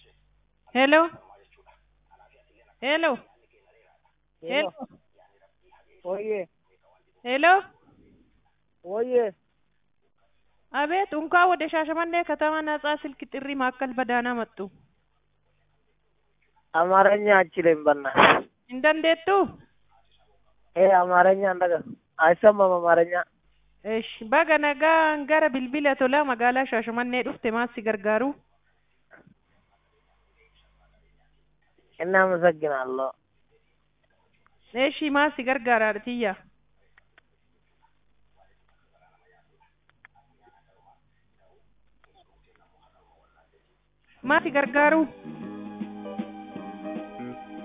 ሄሎ ሄሎ ሄሎ ወዬ ሄሎ ወዬ አቤት እንኳን ወደ ሻሸመኔ ከተማ ነጻ ስልክ ጥሪ ማዕከል በደህና መጡ። አማርኛ አችልም በእናትህ እንደንዴቱ ይሄ አማርኛ እንደገ አይሰማም አማርኛ እሺ baga nagaan gara bilbila tolaa magaalaa Shaashimannee dhufte maal si gargaaru? እናመሰግናለሁ እሺ maal si gargaara tiyya? maal si gargaaru?